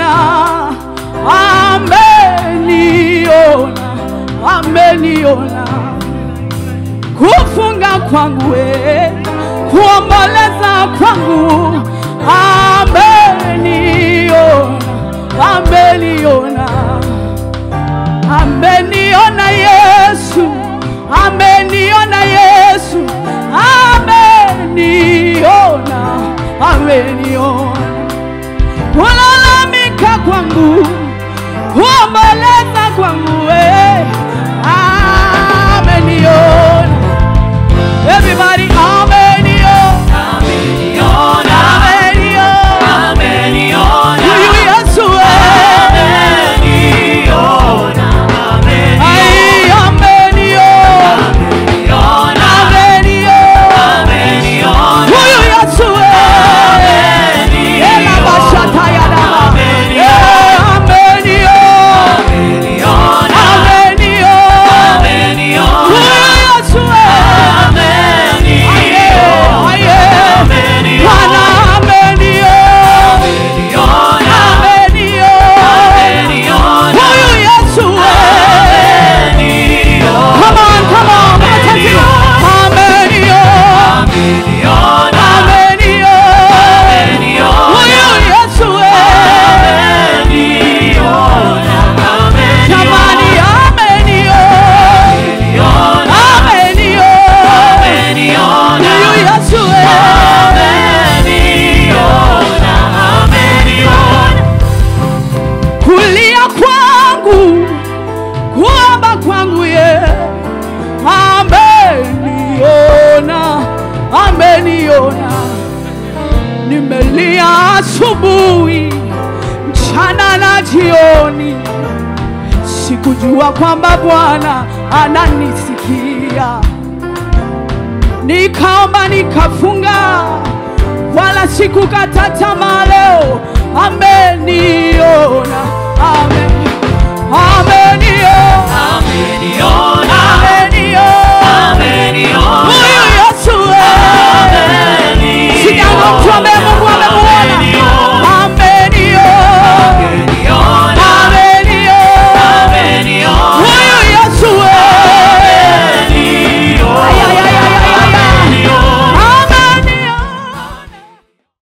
ameniona, ameniona kufunga kwangu, we, kuomboleza kwangu, ameniona, ameniona, ameniona Yesu, ameniona Yesu, ameniona, ameniona kulalamika kwangu, kuomboleza kwangu, we, ameniona. Everybody, ameniona, ameniona. Huyu Yesu, we, ai, ameniona, ameniona. Huyu Yesu, we, ela bashata ya dama. Eh, ameniona, ameniona. Huyu Yesu, we, aye, aye. Bwana ameniona, ameniona. Huyu Yesu, we, Come on, come on, makofi. Ameniona, ameniona. Huyu Yesu, we, jamani, ameniona, ameniona. Huyu Yesu, we, kulia kwangu, kuomba kwangu ye, ameniona, ameniona. Nimelia asubuhi, mchana na jioni, sikujua kwamba Bwana ananisikia. Nikaomba nikafunga, wala sikukata tamaa. Leo ameniona,